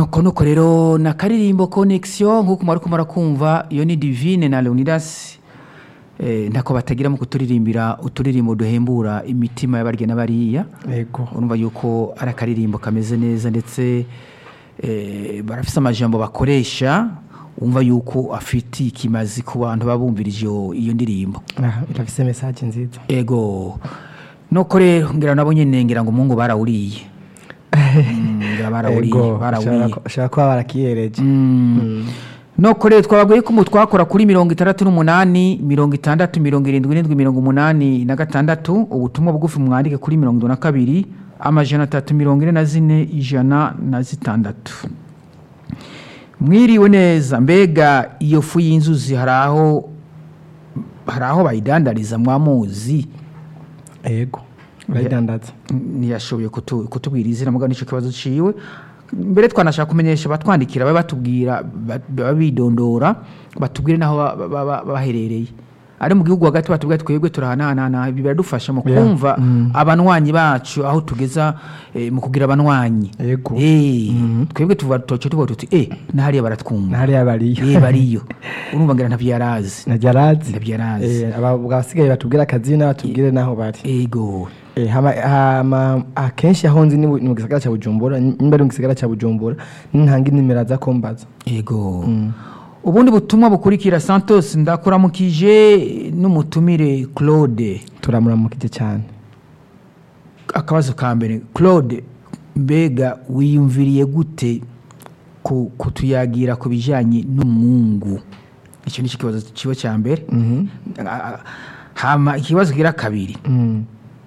nuko nuko rero na karirimbo connexion nk'uko mwari kumara kumva iyo ni divine na leonidas eh, ntako batagira mu kuturirimbira uturirimbo duhembura imitima y'abarya n'abariya yego urumva yuko ari akaririmbo kameze neza ndetse eh, barafise amajambo bakoresha wumva yuko afitiye ikimazi ku bantu babumvirije iyo iyo ndirimbo Ah, irafise message nziza ego nuko rero ngira nabo nyene ngira ngo umungu barawuriye Mm, ngira barawuriye Ego, barawuriye ushobora- ushobora kuba barakiyereje noko rero twababwiye ko umu twakora kuri mirongo itandatu n'umunani mirongo itandatu mirongo irindwi n'indwi mirongo umunani na gatandatu ubutumwa bugufi mwandike kuri mirongo itatu na kabiri amajana atatu mirongo ine na zine ijana na zitandatu mwiriwe neza mbega iyo fu y'inzuzi hari aho hari aho bayidandariza mwamuzi yego urayidandaza ntiyashoboye kutu- kutubwira izina mugabo nicyo kibazo ciwe mbere twanashaka kumenyesha batwandikira babe batubwira ba- babe bidondora batubwire n'aho ba- ba- ba- baherereye ari mu gihugu hagati batubwira twebwe turahanahana ibi biradufasha mu Yeah. kumva abanywanyi bacu aho tugeza eh, mu kugira abanywanyi Yego. Eh, twebwe tuva toco tuvuga tuti eh nahariya baratwumva ntahariya bariyo eh bariyo urumva ngira ntavyo yarazi ntajya arazi Ntabyo yarazi. Eh, aba- basigaye batubwire akazina batubwire n'aho bari ego Eh, hama- hama- akenshi aho nzi ni mu ni mu gisagara cya bujumbura nimba ari mu gisagara cya bujumbura nintanga inimero aza kumbaza Ego. Ubundi butumwa bukurikira Santos ndakuramukije n'umutumire Claude. turamuramukije cyane Akabazo ka mbere Claude mbega wiyumviriye gute ku kutuyagira ku bijanye n'umwungu? Icyo ni cyo kibazo kiba cya mbere. A- a- Hama ikibazo kira kabiri. Mm.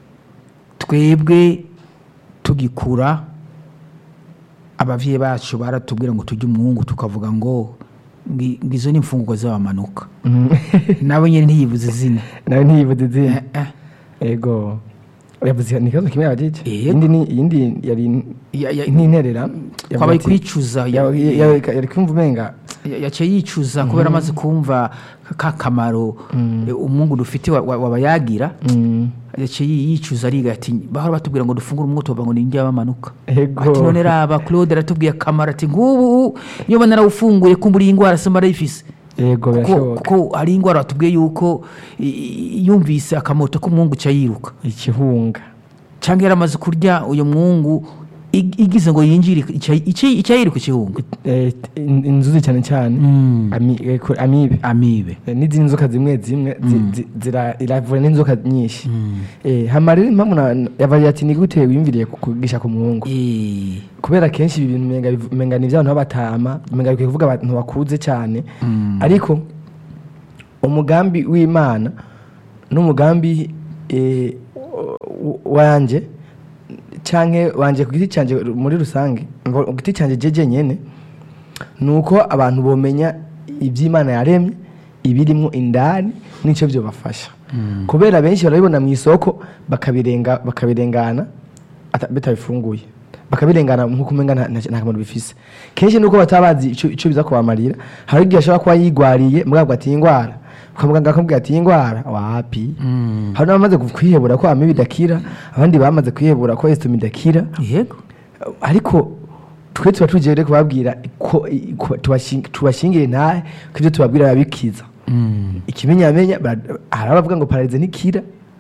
Twebwe tugikura abavyeyi bacu baratubwira ngo tujye umwungu tukavuga ngo ngi- ngizo ni imfungurwa z'abamanuka. Mm. nabo nyine ntiyibuze izina nawe ntiyibuze izina Eh, eh. ego yavuze ni ikibazo kimwe yabajije Yego. iyindi ni iyindi yari Ya- ya- nk'interera twabaye kwicuza ya- yari kumva umenga ya- yaciye yicuza kubera amaze kumva ka kamaro eh, umwungu dufite wa- wa- wabayagira mm, yaciye yi- yicuza ariga ati bahora batubwira ngo dufungure umwuto bavuga ngo ni indya y'abamanuka Ego. ati none raba claude aratubwiye akamaro ati ngubu iyo bana narawufunguye kumbura iyi ndwara se marayifise yego kuko birashoboka kuko hari indwara batubwiye yuko i- i- yumvise akamoto k'umwungu ca yiruka ikihunga cyangwa yaramaze kurya uyu mwungu ig- igize ngo yinjire icyayiruka ku kihunga Eh, in- inzuzi cyane cyane ami- eh, ko- amibe amibe Eh, n'izindi nzoka zimwe zimwe zi- zi- zira- iravura n'inzoka nyinshi Eh, hama rero impamvu na- yabaye ati ni gute wiyumviriye ku- kugisha ku muhungu Eh, kubera kenshi ibi bintu umenga biv- umenga ni iby'abantu b'abatama umenga bikwiye kuvuga abantu bakuze cyane ariko umugambi w'imana n'umugambi eh, w- wanje canke wanje ku giti canje muri rusange ngo ku giti canje jeje nyene ni uko abantu bomenya iby'imana yaremye ibirimo indani n'icyo byobafasha kubera benshi barabibona mu isoko bakabirenga bakabirengana ata- bitabifunguye bakabirengana nk'uko umenga nta nta- nta kamaro bifise kenshi nuko bataba bazi ico ico biza kubamarira hari igihe ashobora kuba yigwariye mugabo ati iyi ndwara ukamuganga akamubwira ati iyi ndwara wapi hari n'abamaze kwihebura ko amibi idakira abandi bamaze kwihebura ko esitomi idakira yego ariko twe tuba tugiye rero kubabwira ko ko tubashingi- tubashingire ntahe ko ibyo tubabwira biba bikiza ikimenyamenya bara- hari abavuga ngo pararize ntikira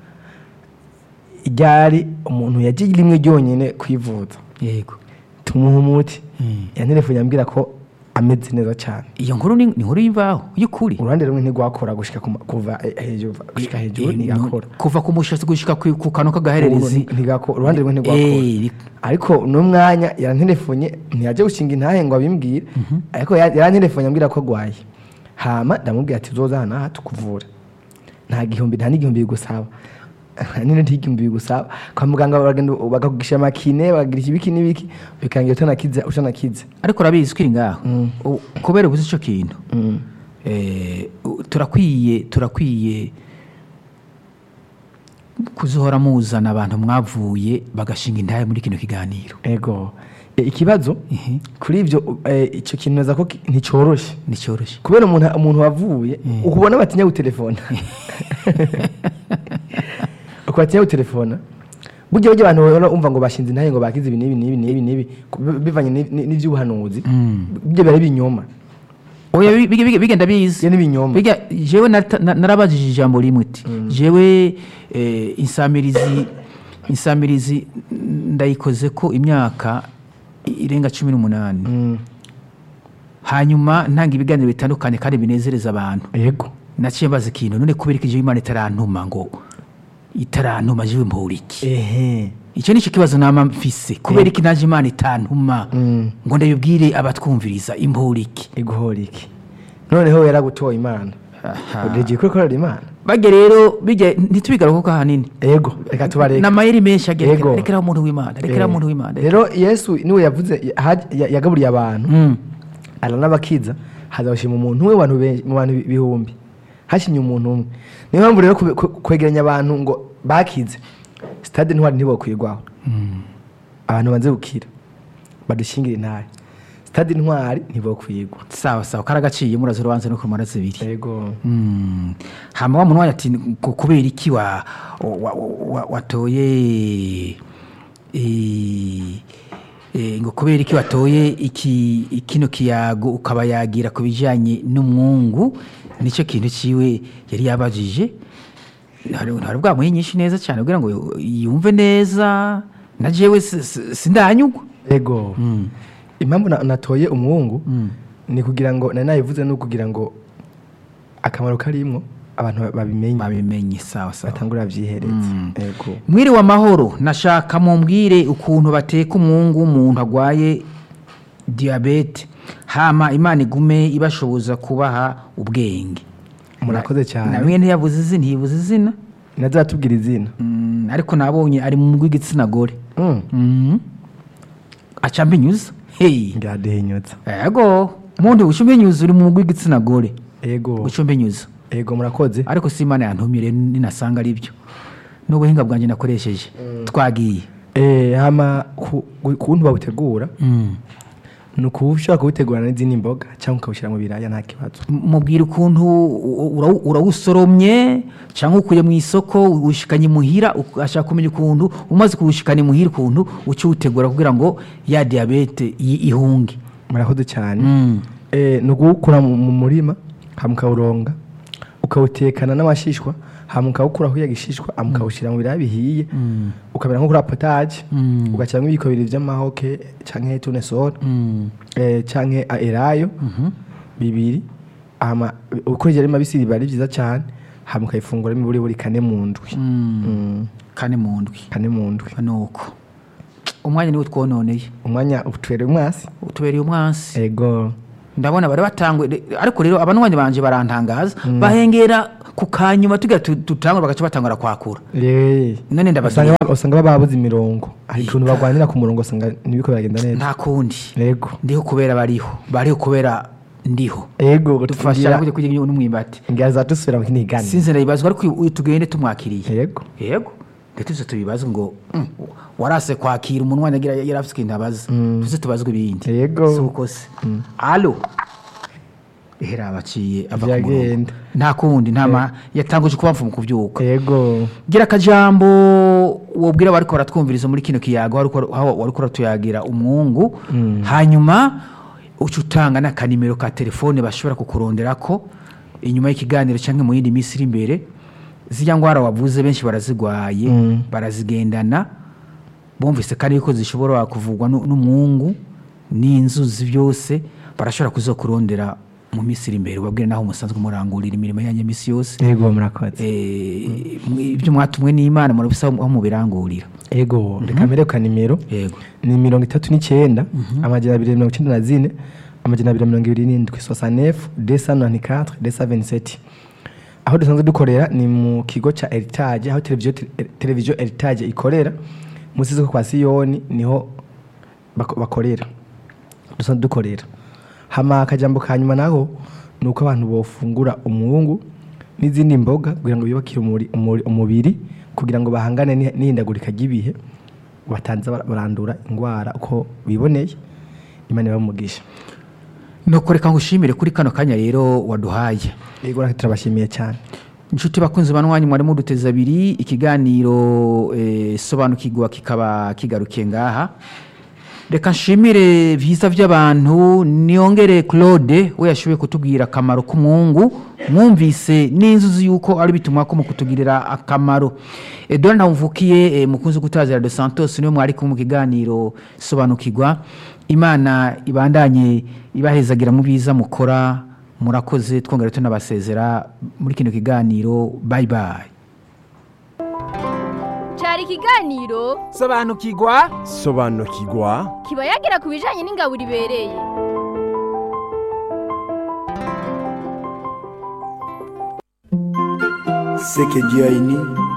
ryari umuntu yagiye rimwe ryonyine kwivuza yego tumuha umuti Mm. yanterefone yambwira ko ameze neza cyane iyo nkuru ni ni inkuru y'imvaho y'ukuri uruhande rumwe ntigwakora gushika ku ma- kuva eh, hejuru gushika hejuru Eh, ntigakora kuva ku mushatsi gushika ku ku kantu k'agahererezi ntigakora uruhande rumwe ntigwakora Eh, ri- ariko n'umwanya yarantelefone ntiyajya gushinga intahe ngo abimbwire ariko ya- yarantelefone ambwira ko agwaye hama ndamubwira ati uzoza hano aha tukuvura nta gihumbi nta n'igihumbi bigusaba nini ntigihumbi bigusaba kwa muganga baragenda bakakugisha amakine bakagira ibiki n'ibiki bikangira utanakize utanakize ariko urabizi ko iri ngaho U- kubera ubuze icyo kintu Mm. eh, u- turakwiye turakwiye kuzohora muzana abantu mwavuye bagashinga intahe muri kino kiganiro ego E, ikibazo Ehe. kuri ibyo eh, icyo kintu neza ko ki- nticyoroshye nticyoroshye kubera umuntu umuntu wavuye ukubona batinya gutelefona uko batinya gutelefona burya burya abantu bahora umva ngo bashinze intahe ngo bakize ibi n'ibi n'ibi n'ibi n'ibi ku- bi- bivanye n'i- n'i- n'ivy'ubuhanuzi burya biba ari ibinyoma oya bi- bi- bi- bigenda bizi Iyo ni ibinyoma Biga jewe nata- na- narabajije ijambo rimwe iti jewe eh, insamirizi insamirizi ndayikoze ko imyaka irenga cumi n'umunani Mm, hanyuma ntanga ibiganiro bitandukanye kandi binezereza abantu yego naciye mbaza ikintu none kubera ko jewe imana itarantuma ngo itarantuma jewe mpura iki ehe icyo ni cyo kibazo nama mfise kubera iki naje imana itantuma Mm. ngo ndabibwire abatwumviriza impura iki iguhora iki noneho yaragutoye imana Aha. ugiye kwikorera imana bage rero bijya ntitubigaruke ko ahanini yego reka tubareke n'amayeri menshi Yego. agereka rekeraho umuntu w'imana rekeraho umuntu w'imana rero yesu niwe yavuze ya- ya- yagaburiye abantu Mm. aranabakiza hazabashima umuntu umwe mu bantu benshi- mu bantu ibihumbi hashimye umuntu umwe niyo mpamvu rero kube- kwe- kwegeranya abantu ngo bakize sitade ntwari ntibokwirwaho abantu banze gukira badushingire intare sitade ntwari ntibokwirwa sawa sawa karagaciye muraza urubanza no kumara zibiri yego Mm. hama wa muntu wanyu ati ngo kubera iki wa, wa, wa, watoye eh, eh, ngo kubera iki watoye iki kino kiyago ukaba yagira ku bijyanye n'umwungu nicyo kintu ciwe yari yabajije hari hari bwamuhe nyinshi neza cyane kugira ngo yumve neza na jewe si- si- sindanyugwa yego Mm. impamvu na- natoye umuhungu Mm. ni kugira ngo nari nabivuze ni ukugira ngo akamaro karimwo abantu babimenye babimenye sawa sawa batangura byihereze Mm. yego mwiriwe amahoro nashaka mumbwire ukuntu bateka umwungu w'umuntu arwaye diyabete hama imana igume ibashoboza kubaha ubwenge murakoze cyane nawe ntiyabuze izina ntiyibuze izina nazo aratubwira izina Mm, ariko nabonye ari mu rw'igitsina gore Mm. Mm. aca mbinyuza hey ngadehinyutsa yego muntu uca umbinyuza uri mu rw'igitsina gore yego uca umbinyuza yego murakoze ariko si imana yantumire ninasanga ari byo n'ubuhinga bwanjye nakoresheje twagiye Eh, hama ku- ku- kuntu bawutegura Mm. ni ukuba ushobora kuwutegurana n'izindi mboga cyangwa ukawushyira mu biraya nta kibazo mubwira ukuntu ura- urawusoromye cyangwa ukuye mu isoko uwushikanye imuhira ashaka kumenya ukuntu umaze kuwushikana imuhira ukuntu uca uwutegura kugira ngo ya diyabete i- ihunge murakoze cyane Mm. Eh, ni ukuwukura mu mu murima hama ukawuronga ukawutekana n'amashishwa hama ukawukuraho ya gishishwa hama ukawushyira mu biraya bihiye ukamera nko kuri potaje Mm. ugashyiramo ibiko bibiri by'amahoke cyangwa tunesoro Mm. eh, canke a- elayo bibiri hama ukurikije ari mabisi biba ari byiza cyane hama ukayifunguramo buri buri kane mu ndwi Mm. Mm, kane mu ndwi kane mu ndwi nuko umwanya niwo twononeye umwanya utwereye umwasi utubereye umwansi ego ndabona bari batangwe ariko rero abanwanyi banje barantangaza bahengera ku kanyuma tugira tu- tutangura bagaca batangura kwakura Eh, none ndababwira usanga usanga baba babuze imirongo hari ukuntu barwanira ku murongo usanga ntibiko biragenda neza nta kundi ego ndiho kubera bariho bariho kubera ndiho ego dufasha tugira kujya kujya n'umwimbati ingira zadusubira mu kindi gani sinzi ndabibazwa ariko uyu tugende tumwakiriye ego yego ndetse tuze tubibaze ngo mm, warase kwakira umunwa nagira yari afite ikintu abaza tuze tubazwe ibindi Yego. si uko se alo ehera abaciye ava ku murongo Byagenda. nta kundi nta ma yatanguje kubapfa mu kubyuka ego gira akajambo wobwira bariko baratwumviriza muri kino kiyago wariko- aho wariko uratuyagira umwungu hanyuma uca utanga n'akanimero ka telefone bashobora kukuronderako inyuma y'ikiganiro cyangwa mu yindi minsi iri imbere zirya ngwara wavuze benshi barazigwaye barazigendana bumvise kandi yuko zishobora kuvugwa nu- n'umwungu n'inzuzi byose barashobora kuzokurondera mu minsi iri imbere ubabwire naho musanzwe murangurira imirimo yanyu ya minsi yose ego murakoze Eh, mwe- ibyo mwatumwe n'imana murabisa aho mubirangurira ego reka mbere ka nimero yego ni mirongo itatu n'icyenda amajana abiri mirongo icyenda na zine amajana abiri mirongo ibiri n'indwi sosanefu desa nani katwe desa veniseti aho dusanzwe dukorera ni mu kigo cya eritage aho televiziyo televiziyo eritage ikorera munsi y'isoko kwa siyoni niho bako- bakorera dusanzwe dukorera hama akajambo ka nyuma naho ni uko abantu bofungura umwungu n'izindi mboga kugira ngo biyubakire umuri- umuri- umubiri kugira ngo bahangane n'i- n'ihindagurika ry'ibihe batanze bara- barandura indwara uko biboneye imana ibamugisha nuko reka ngushimire kuri kano kanya rero waduhaye yego natwe turabashimiye cyane inshuti bakunzi banwanyi mwari muduteza abiri ikiganiro eh, sobanukirwa kikaba kigarukiye ngaha reka nshimire vyiza vy'abantu niyongere claude we yashoboye kutubwira akamaro k'umwungu mwumvise n'inzuzi yuko ari bitumwa ko mu kutugirira akamaro edouard ntawumvukiye eh, mukunzi gutazira de santos niwe mwari kumwe mu kiganiro sobanukirwa imana ibandanye ibahezagira mu biza mukora murakoze twongera tunabasezera muri kino kiganiro bye bye cyari ikiganiro sobanukirwa sobanukirwa kiba yagira ku bijyanye n'ingabo ibereye Ce que Dieu a uni,